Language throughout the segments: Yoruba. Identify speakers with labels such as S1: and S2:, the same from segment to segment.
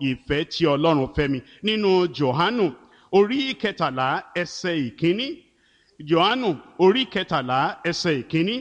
S1: ìfẹ́ tí ọlọ́run fẹ́ mi nínú Jòhánù orí kẹtàlá ẹsẹ̀ ìkíní Jòhánù orí kẹtàlá ẹsẹ̀ ìkíní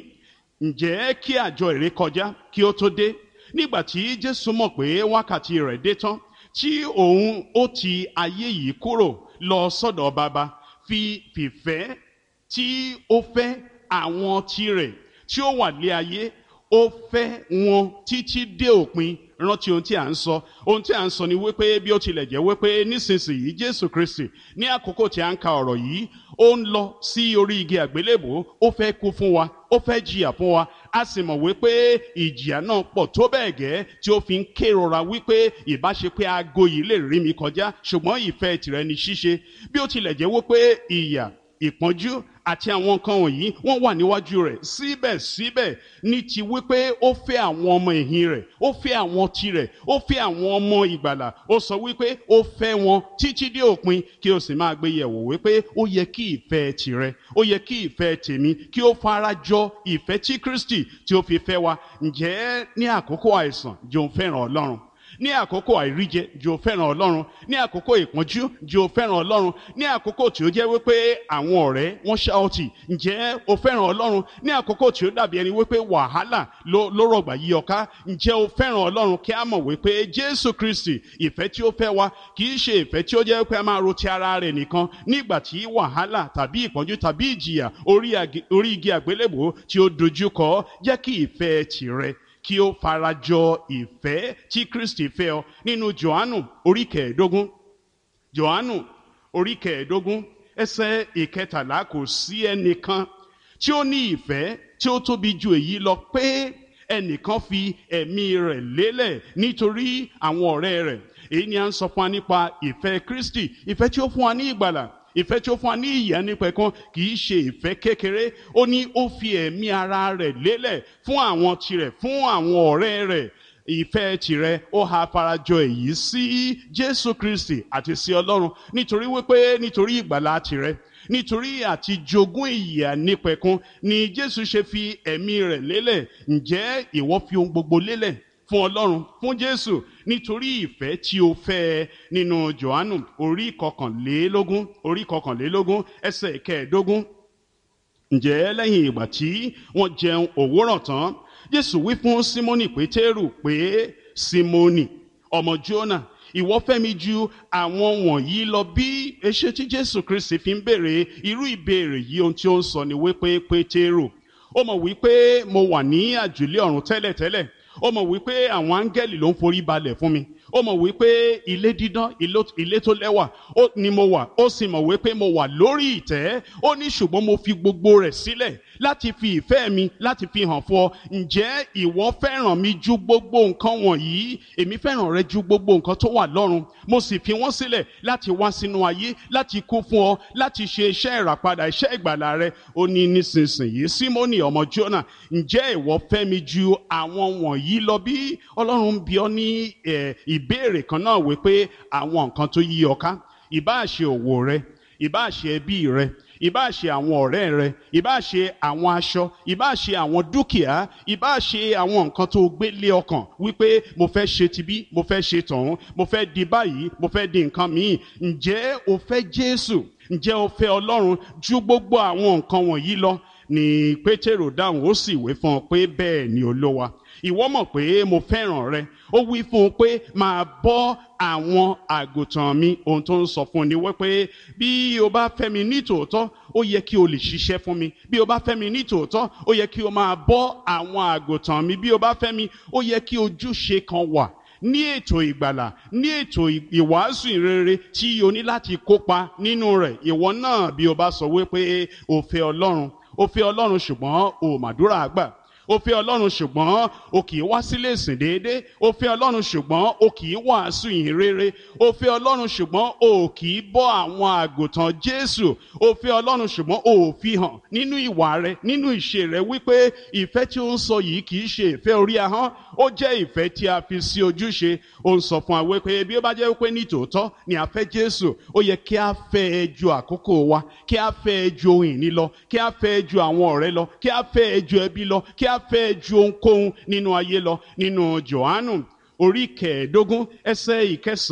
S1: ǹjẹ́ kí àjọ ìrékọjá kí ó tó dé nígbà tí Jésù mọ̀ pé wákàtí rẹ̀ dé tán tí òun ó ti ayé yìí kúrò lọ sọ́dọ̀ bàbá fi fìfẹ́ tí ó fẹ́ àwọn tirẹ̀ tí ó wà lé ayé ó fẹ́ wọn títí dé òpin rántí ohun tí à ń sọ ohun tí à ń sọ ni wípé bí ó tilẹ̀ jẹ́ wípé nísinsìnyí Jésù Kristi ní àkókò tí a ń ka ọ̀rọ̀ yìí ó ń lọ sí orí igi àgbélébò ó fẹ́ kú fún wa ó fẹ́ jìyà fún wa a sì mọ̀ wípé ìjìyà náà pọ̀ tó bẹ́ẹ̀ gẹ́ tí ó fi ń kérora wípé ìbáṣe pé aago yìí lè rí mi kọjá ṣùgbọ́n ìfẹ́ tìrẹ ni ṣíṣe bí ó tilẹ̀ jẹ́ wípé ìyà ìpọ́njú àti àwọn nǹkan wọ̀nyí wọ́n wà níwájú rẹ̀ síbẹ̀síbẹ̀ ní ti wípé ó fẹ́ àwọn ọmọ ìhìn rẹ̀ ó fẹ́ àwọn tirẹ̀ ó fẹ́ àwọn ọmọ ìgbàlà ó sọ wípé ó fẹ́ wọn títí dé òpin kí o sì máa gbé yẹ̀wò wípé ó yẹ kí ìfẹ́ tirẹ̀ ó yẹ kí ìfẹ́ tèmi kí ó fara jọ ìfẹ́ tí Kristi tí ó fi fẹ́ wa ǹjẹ́ ní àkókò àìsàn jòun fẹ́ràn Ọlọ́run ní àkókò àìríjẹ jò fẹ́ràn ọlọ́run ní àkókò ìpọ́njú jò fẹ́ràn ọlọ́run ní àkókò tí ó jẹ́ wípé àwọn ọ̀rẹ́ wọ́n ṣá ọtí ǹjẹ́ o fẹ́ràn ọlọ́run ní àkókò tí ó dàbí ẹni wípé wàhálà ló rọ̀gbà yí ọ ká ǹjẹ́ o fẹ́ràn ọlọ́run kí a mọ̀ wípé jésù kristi ìfẹ́ tí ó fẹ́ wa kì í ṣe ìfẹ́ tí ó jẹ́ pé a máa ro ti ara rẹ̀ nìkan nígbà tí wàhálà tàbí ìpọ́njú tàbí ìjìyà orí igi àgbélébò tí ó dojú kọ jẹ́ kí ìfẹ́ tìrẹ kí ó farajọ ìfẹ́ tí Kristi fẹ́ ọ nínú Jòhánù orí kẹẹ̀ẹ́dógún Jòhánù orí kẹẹ̀ẹ́dógún ẹsẹ̀ ìkẹtàlá kò sí ẹnìkan tí ó ní ìfẹ́ tí ó tóbi ju èyí lọ pé ẹnìkan fi ẹ̀mí rẹ̀ lélẹ̀ nítorí àwọn ọ̀rẹ́ rẹ̀ èyí ni à ń sọ fún wa nípa ìfẹ́ Kristi ìfẹ́ tí ó fún wa ní ìgbàlà ìfẹ́ tí ó fún wa ní ìyà nípẹ̀kun kì í ṣe ìfẹ́ kékeré ó ní ó fi ẹ̀mí ara rẹ̀ lélẹ̀ fún àwọn tirẹ̀ fún àwọn ọ̀rẹ́ rẹ̀ ìfẹ́ tirẹ̀ ó ha farajọ èyí sí Jésù Kristi àti sí Ọlọ́run nítorí wípé nítorí ìgbàlà tirẹ̀ nítorí àti jogún ìyà nípẹ̀kun ni Jésù ṣe fi ẹ̀mí rẹ̀ lélẹ̀ ǹjẹ́ ìwọ fi ohun gbogbo lélẹ̀ fún ọlọ́run fún jésù nítorí ìfẹ́ tí o fẹ́ ẹ nínú johannu orí kọkànlélógún orí kọkànlélógún ẹsẹ̀ kẹẹ̀ẹ́dógún ǹjẹ́ lẹ́yìn ìgbà tí wọ́n jẹun òwúrọ̀ tán jésù wí fún símónì pétérù pé símónì ọmọ jónà ìwọ fẹ́ mi ju àwọn wọ̀nyí lọ bí eṣe tí jésù kristi fi ń béèrè irú ìbéèrè yìí ohun tí ó ń sọ ni wípé pétérù ó mọ̀ wípé mo wà ní àjùlé ọ̀run tẹ́lẹ̀tẹ́lẹ̀ ó mọ̀ wípé àwọn áńgẹ́lì ló ń forí balẹ̀ fún mi ó mọ̀ wípé ilé dídán ilé tó lẹ́wà ni mo wà ó sì mọ̀ wípé mo wà lórí ìtẹ́ ó ní ṣùgbọ́n mo fi gbogbo rẹ̀ sílẹ̀ láti fi ìfẹ́ mi láti fi hàn fún ọ ǹjẹ́ ìwọ fẹ́ràn mi ju gbogbo nǹkan wọ̀nyí èmi fẹ́ràn rẹ ju gbogbo nǹkan tó wà lọ́run mo sì fi wọ́n sílẹ̀ láti wá sínú ayé láti kú fún ọ láti ṣe iṣẹ́ ìràpadà iṣẹ́ ìgbàlà rẹ ó ní nísinsìnyí símónì ọmọ jónà ǹjẹ́ ìwọ fẹ́ mi ju àwọn wọ̀nyí lọ bí ọlọ́run bí ọ ní ìbéèrè kan náà wípé àwọn nǹkan tó yí ọ ká ìbáà ṣe òwò rẹ ìbáà ṣe ẹbí rẹ ìbáà ṣe àwọn ọ̀rẹ́ rẹ ìbáà ṣe àwọn aṣọ ìbáà ṣe àwọn dúkìá ìbáà ṣe àwọn nǹkan tó gbé lé ọkàn wípé mo fẹ́ ṣe tibí mo fẹ́ ṣe tọ̀hún mo fẹ́ di báyìí mo fẹ́ di nǹkan míì ǹjẹ́ o fẹ́ Jésù ǹjẹ́ o fẹ́ Ọlọ́run ju gbogbo àwọn nǹkan wọ̀nyí lọ ni Pétérù dáhùn ó sì wé fún ọ pé bẹ́ẹ̀ ni Olúwa ìwọ mọ̀ pé mo fẹ́ràn rẹ ó wí fún un pé máa bọ́ àwọn àgùntàn mi ohun tó ń sọ fún ni wípé bí o bá fẹ́ mi ní tòótọ́ ó yẹ kí o lè ṣiṣẹ́ fún mi bí o bá fẹ́ mi ní tòótọ́ ó yẹ kí o máa bọ́ àwọn àgùntàn mi bí o bá fẹ́ mi ó yẹ kí ojúṣe kan wà ní ètò ìgbàlà ní ètò ìwàásù ìrere tí o ní láti kópa nínú rẹ̀ ìwọ náà bí o bá sọ wípé o fẹ́ Ọlọ́run o fẹ́ Ọlọ́run ṣùgbọ́n o màdúrà àgbà ó fẹ́ ọlọ́run ṣùgbọ́n o kì í wá sílé ìsìn déédé ó fẹ́ ọlọ́run ṣùgbọ́n o kì í wàásù ìhìn rere ó fẹ́ ọlọ́run ṣùgbọ́n o kì í bọ́ àwọn àgùntàn jésù ó fẹ́ ọlọ́run ṣùgbọ́n o ò fi hàn nínú ìwà rẹ nínú ìṣe rẹ wípé ìfẹ́ tí ó ń sọ yìí kì í ṣe ìfẹ́ orí ahọ́n ó jẹ́ ìfẹ́ tí a fi sí ojúṣe ó ń sọ fún wa wípé bí ó bá jẹ́ wípé ní tòótọ́ ni a fẹ́ jésù ó yẹ kí a fẹ́ ẹ ju àkókò wa kí a fẹ́ ẹ ju ohun ìní lọ kí a fẹ́ ẹ ju àwọn ọ̀rẹ́ lọ kí a fẹ́ ẹ ju ẹbí lọ kí a fẹ́ ju ohunkóhun nínú ayé lọ nínú Jòhánù orí kẹẹ̀ẹ́dógún ẹsẹ̀ ìkẹsàn.